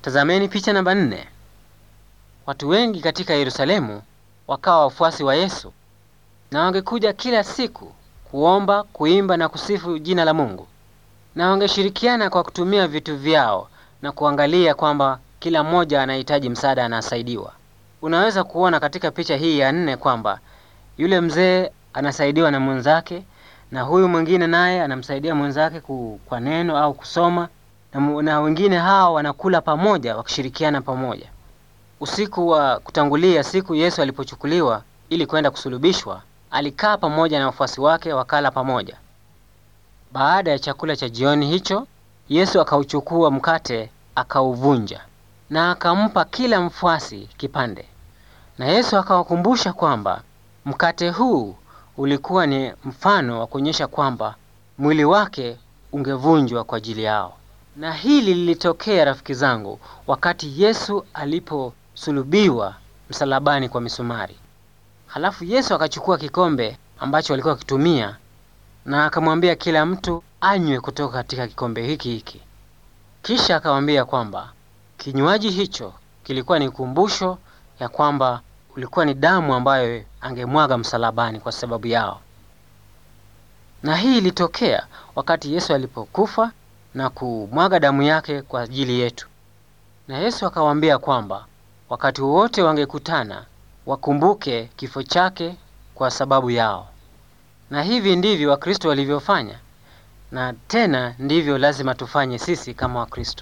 Tazameni picha namba nne. Watu wengi katika Yerusalemu wakawa wafuasi wa Yesu na wangekuja kila siku kuomba, kuimba na kusifu jina la Mungu, na wangeshirikiana kwa kutumia vitu vyao na kuangalia kwamba kila mmoja anahitaji msaada, anasaidiwa. Unaweza kuona katika picha hii ya nne kwamba yule mzee anasaidiwa na mwenzake na huyu mwingine naye anamsaidia mwenzake ku, kwa neno au kusoma na, mu- na wengine hao wanakula pamoja wakishirikiana pamoja. Usiku wa kutangulia siku Yesu alipochukuliwa ili kwenda kusulubishwa, alikaa pamoja na wafuasi wake wakala pamoja. Baada ya chakula cha jioni hicho, Yesu akauchukua mkate akauvunja na akampa kila mfuasi kipande. Na Yesu akawakumbusha kwamba mkate huu ulikuwa ni mfano wa kuonyesha kwamba mwili wake ungevunjwa kwa ajili yao. Na hili lilitokea rafiki zangu, wakati Yesu aliposulubiwa msalabani kwa misumari. Halafu Yesu akachukua kikombe ambacho walikuwa wakitumia na akamwambia kila mtu anywe kutoka katika kikombe hiki hiki. Kisha akamwambia kwamba kinywaji hicho kilikuwa ni kumbusho ya kwamba ulikuwa ni damu ambayo angemwaga msalabani kwa sababu yao. Na hii ilitokea wakati Yesu alipokufa na kumwaga damu yake kwa ajili yetu. Na Yesu akawaambia kwamba wakati wowote wangekutana wakumbuke kifo chake kwa sababu yao. Na hivi ndivyo Wakristo walivyofanya, na tena ndivyo lazima tufanye sisi kama Wakristo.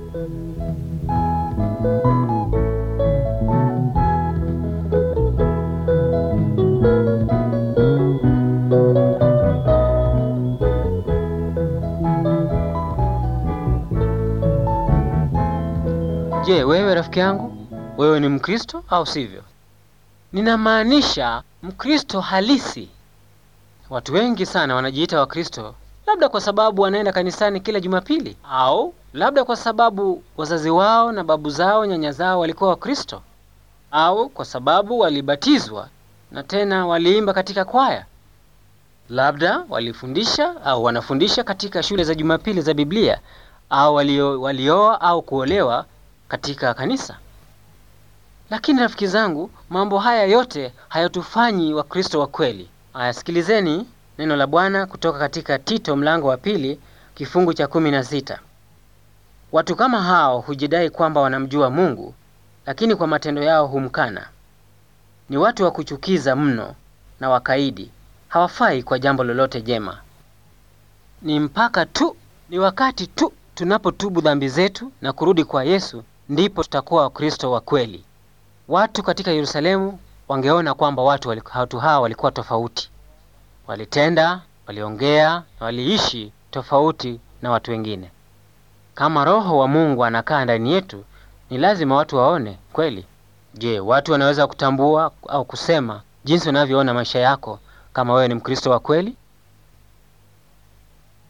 Je, wewe rafiki yangu, wewe ni Mkristo au sivyo? Ninamaanisha Mkristo halisi. Watu wengi sana wanajiita Wakristo labda kwa sababu wanaenda kanisani kila Jumapili, au labda kwa sababu wazazi wao na babu zao, nyanya zao walikuwa Wakristo, au kwa sababu walibatizwa na tena waliimba katika kwaya, labda walifundisha au wanafundisha katika shule za Jumapili za Biblia, au walio, walioa au kuolewa katika kanisa. Lakini rafiki zangu, mambo haya yote hayatufanyi Wakristo wa kweli. Aya, sikilizeni neno la Bwana kutoka katika Tito mlango wa pili kifungu cha kumi na sita. Watu kama hao hujidai kwamba wanamjua Mungu, lakini kwa matendo yao humkana. Ni watu wa kuchukiza mno na wakaidi, hawafai kwa jambo lolote jema. Ni mpaka tu, ni wakati tu tunapotubu dhambi zetu na kurudi kwa Yesu ndipo tutakuwa Wakristo wa kweli. Watu katika Yerusalemu wangeona kwamba watu, wali, watu hawa walikuwa tofauti, walitenda, waliongea na waliishi tofauti na watu wengine. Kama Roho wa Mungu anakaa ndani yetu, ni lazima watu waone kweli. Je, watu wanaweza kutambua au kusema jinsi wanavyoona maisha yako kama wewe ni Mkristo wa kweli?